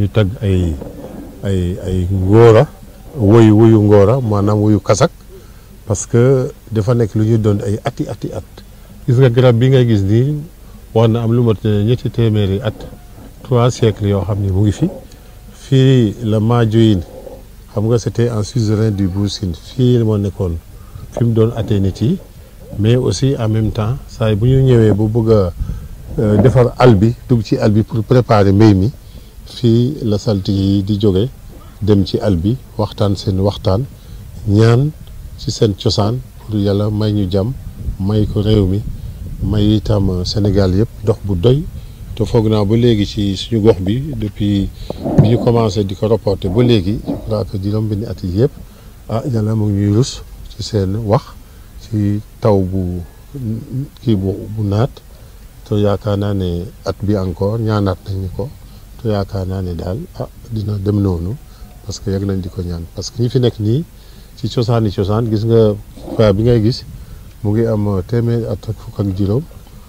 ñuy tagg ay ay ay ngóora woyu woyu ngóora maanaam woyu kasak parce que dafa nekk lu ñuy doon ay ati ati at gis nga garab bi ngay gis nii war na am lu mat ñetti téeméeri at trois siècles yoo xam ne mu ngi fi fii la Maajoyin xam nga c'était un suzerain du Buur Sine fii moo nekkoon fi mu doon atee nit yi mais aussi en même temps saa bu ñu ñëwee bu bëgg a defar àll bi dugg ci àll bi pour préparer mbéy mi fii la saltige yi di jóge dem ci àll bi waxtaan seen waxtaan ñaan ci seen cosaan pour yàlla may ñu jàmm may ko réew mi may itam Sénégal yëpp dox bu doy te foog naa ba léegi ci suñu gox bi depuis bi ñu commencé di ko reporter ba léegi je crois que juróom benni at yi yëpp ah yàlla mu ngi ñuy rus ci seen wax ci taw bu kii bu bu naat te yaakaar naa ne at bi encore ñaanaat nañu ko te yaakaar naa ne daal ah dina dem noonu parce que yàgg nañ di ko ñaan parce que ñi fi nekk nii ci cosaan yi cosaan gis nga fois bi ngay gis mu ngi am téeméer at ak fukk ak juróom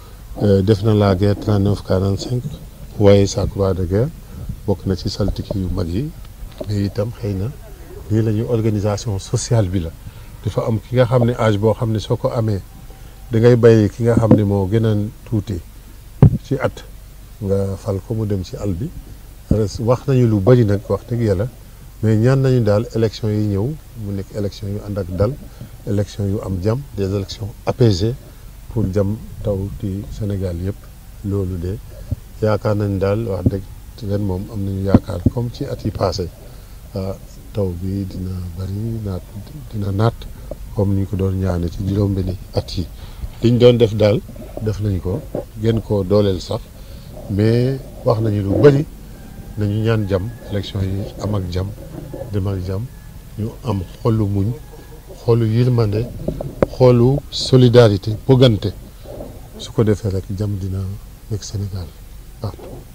def na la guerre 39 45 waaye sa croix de guerre bokk na ci saltiki yu mag yi mais itam xëy na lii la ñuy organisation sociale bi la dafa am ki nga xam ne âge boo xam ne soo ko amee da ngay bàyyi ki nga xam ne moo gën a tuuti ci at nga fal ko mu dem ci àll bi wax nañu lu bari nag wax dëgg yàlla mais ñaan nañu daal élection yi ñëw mu nekk élection yu ànd ak dal élection yu am jàmm des élections apaisées pour jàmm taw ci Sénégal yëpp loolu de yaakaar nañ daal wax dëgg ren moom am nañu yaakaar comme ci at yi passé taw bi dina bari naat dina naat comme ni ñu ko doon ñaane ci juróom-benni at yi liñ doon def daal def nañ ko gën koo dooleel sax mais wax nañu lu bari nañu ñaan jàmm élection yi am ak jàmm dem ak jàmm ñu am xolu muñ xolu yërmande xolu solidarité bëggante su ko defee rek jàmm dina nekk Sénégal partout